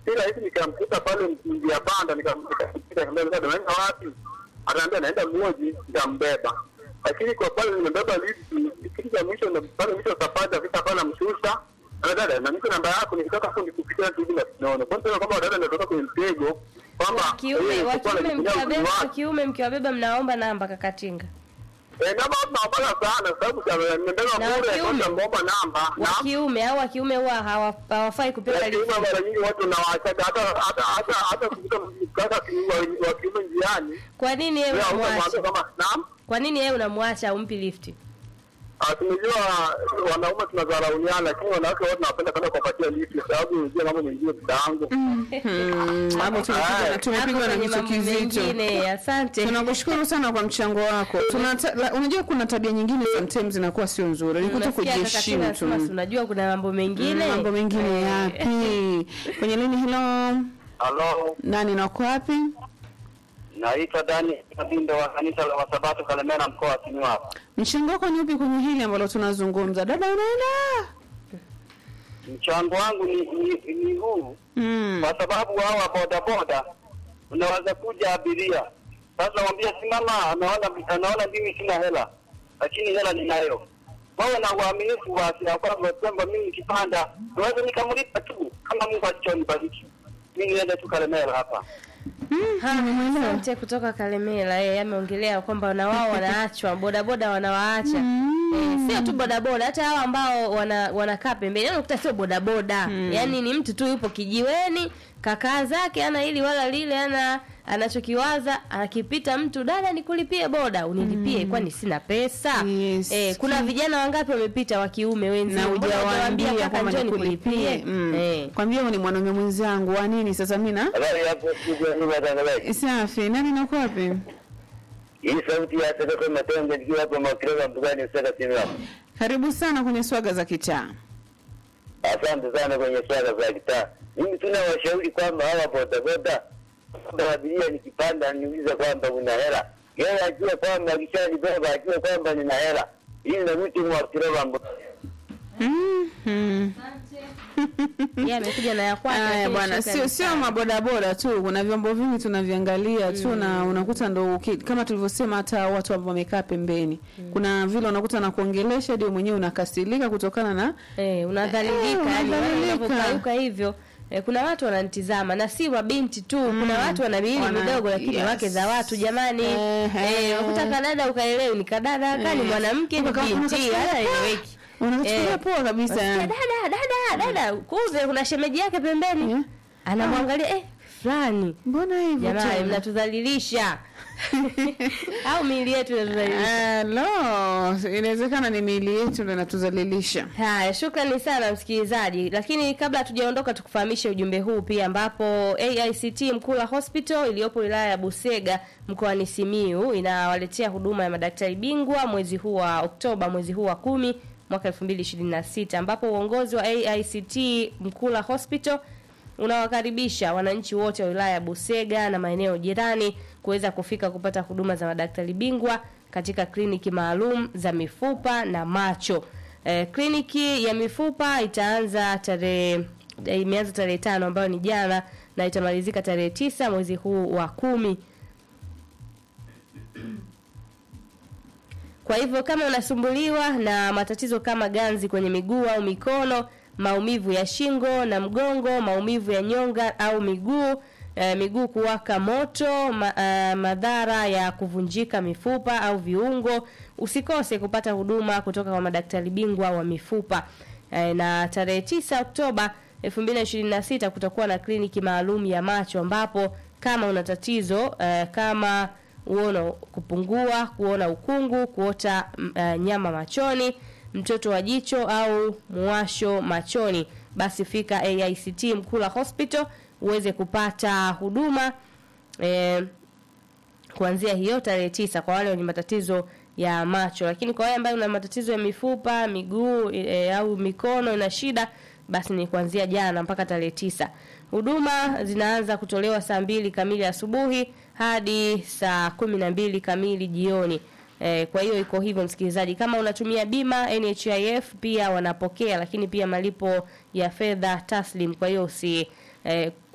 si rahisi nikamkuta pale njia panda nikamkuta naenda wapi anaambia naenda mmoji nikambeba lakini kwa pale nimebeba lifti kitu cha mwisho na pale mwisho safari afika pale namshusha na dada na niko namba yako nikitaka tu nikupitia tu hivi na sinaona kwa sababu kwamba dada natoka kwenye mtego kwamba Wa kiume yeye wa alikuwa kiume anajitumia uzuri mkiwabeba wa wake. kiume mkiwabeba mnaomba namba kakatinga. Eh, namba tunaomba sana sababu nimebeba Na wa bure kiume? kwanza ngomba namba Wa na kiume au wa kiume huwa hawa- hawafai kupewa Lakini lift. mara nyingi watu nawaachaga hata hata hata hata kukuta kaka wa- wa kiume njiani Kwa nini yeye leo unamwacha? utamwambia kama naam Kwa nini yeye unamwacha umpi lifti? Ah, tumejua wanaume tunadharauliana lakini wanawake wote tunapenda kwenda kuwapatia lift kwa sababu unajua mambo mengine dadangu Mm, hapo tumepigwa tumepigwa Hapo na kwenye kitu mambo kizito. mengine. Asante. Tunakushukuru sana kwa mchango wako. Tunata, la, unajua kuna tabia nyingine sometimes zinakuwa sio nzuri. Ni kuto Unasikia kujiheshimu kakatinga tu. anasema, "Si unajua kuna mambo mengine. Mm, Mambo mengine Eh, yapi? Kwenye lini hilo? halo Nani na uko wapi? naitwa Dani Kabindo wa kanisa la Wasabato Kalemera mkoa wa Simiyu hapa Mchango wako ni upi kwenye hili ambalo tunazungumza? Dada unaenda? mchango wangu ni, ni, ni huu Mm. kwa sababu hawa bodaboda unaweza kuja abiria sasa wambia simama anaona anaona mimi sina hela lakini hela ninayo wawe na uaminifu basi ya kwamba kwamba mimi nikipanda naweza nikamlipa tu kama Mungu alichonibariki mimi niende tu Kalemera hapa Ha, Asante kutoka Kalemela yeye ameongelea kwamba na wao wanaachwa bodaboda wanawaacha eh, sio tu bodaboda hata hao ambao wana wanakaa pembeni yani unakuta sio bodaboda yani ni mtu tu yupo kijiweni kakaa zake ana hili wala lile ana anachokiwaza akipita mtu dada nikulipie boda unilipie kwani sina pesa Yes. eh, kuna vijana wangapi wamepita wa kiume wenzi na Mbona hujawaambia hujawaambia kaka kwamba njoo nikulipie nikulipie mm. eh. kwambia huyu ni mwanaume mwenzangu wa nini sasa mimi na habari hapo studio ni matangazaji safi nani nako wapi hii sauti ya Sadaka Matenge nikiwa hapa Makerere mbugani usaka Simiyu hapa karibu sana kwenye swaga za kitaa Asante sana kwenye swala za kitaa. Mimi tuna washauri kwamba hawa bodaboda kwamba abiria nikipanda niulize kwamba una hela, yeye ajue kwamba akishanibeba ajue kwamba nina hela, ili na mtu mwakireva mbo mm. mm. yeye amekuja na ya kwake Aya lakini bwana, shukrani sio sio sana. mabodaboda tu, kuna vyombo vingi tunaviangalia tu na unakuta ndo uki- kama tulivyosema, hata watu ambao wamekaa pembeni, kuna vile unakuta na kuongelesha ndio mwenyewe unakasilika kutokana na Eh, unadhalilika Eh, yani unadhalilika. unavyokauka hivyo. Eh, kuna watu wananitizama na si mabinti tu, kuna watu wana miili Wana- midogo lakini yes. wake za watu jamani. Ehe. Eh, unakuta kadada ukaelewi ni kadada kani Eh. mwanamke ni Unaka- binti unakachukulia hata poa. eleweki. unakachukulia Eh. poa kabisa Unasikia, yani. Dada, dada, dada, kumbe kuna shemeji yake pembeni. Eh. Anamwangalia eh fulani. Mbona hivyo Jamani tena? mnatudhalilisha. Au miili yetu inatudhalilisha. Ah, no, inawezekana ni miili yetu ndio inatuzalilisha. Haya, shukrani sana msikilizaji, lakini kabla hatujaondoka tukufahamishe ujumbe huu pia, ambapo AICT Mkula Hospital iliyopo wilaya ya Busega mkoani Simiu inawaletea huduma ya madaktari bingwa mwezi huu wa Oktoba, mwezi huu wa kumi mwaka 2026 ambapo uongozi wa AICT Mkula Hospital unawakaribisha wananchi wote wa wilaya ya Busega na maeneo jirani kuweza kufika kupata huduma za madaktari bingwa katika kliniki maalum za mifupa na macho. Eh, kliniki ya mifupa itaanza tarehe eh, imeanza tarehe tano ambayo ni jana na itamalizika tarehe tisa mwezi huu wa kumi. Kwa hivyo kama unasumbuliwa na matatizo kama ganzi kwenye miguu au mikono, maumivu ya shingo na mgongo, maumivu ya nyonga au miguu, e, miguu kuwaka moto, ma, e, madhara ya kuvunjika mifupa au viungo, usikose kupata huduma kutoka kwa madaktari bingwa wa mifupa. E, na tarehe 9 Oktoba 2026 kutakuwa na kliniki maalum ya macho ambapo kama una tatizo e, kama uono kupungua, kuona ukungu, kuota mm, eh, nyama machoni, mtoto wa jicho au muwasho machoni, basi fika AICT Mkula Hospital uweze kupata huduma eh, kuanzia hiyo tarehe tisa kwa wale wenye matatizo ya macho, lakini kwa wale ambao una matatizo ya mifupa, miguu e, au mikono ina shida, basi ni kuanzia jana mpaka tarehe tisa. Huduma zinaanza kutolewa saa mbili kamili asubuhi hadi saa kumi na mbili kamili jioni. E, kwa hiyo iko hivyo msikilizaji, kama unatumia bima NHIF pia wanapokea, lakini pia malipo ya fedha taslim. Kwa hiyo usi e,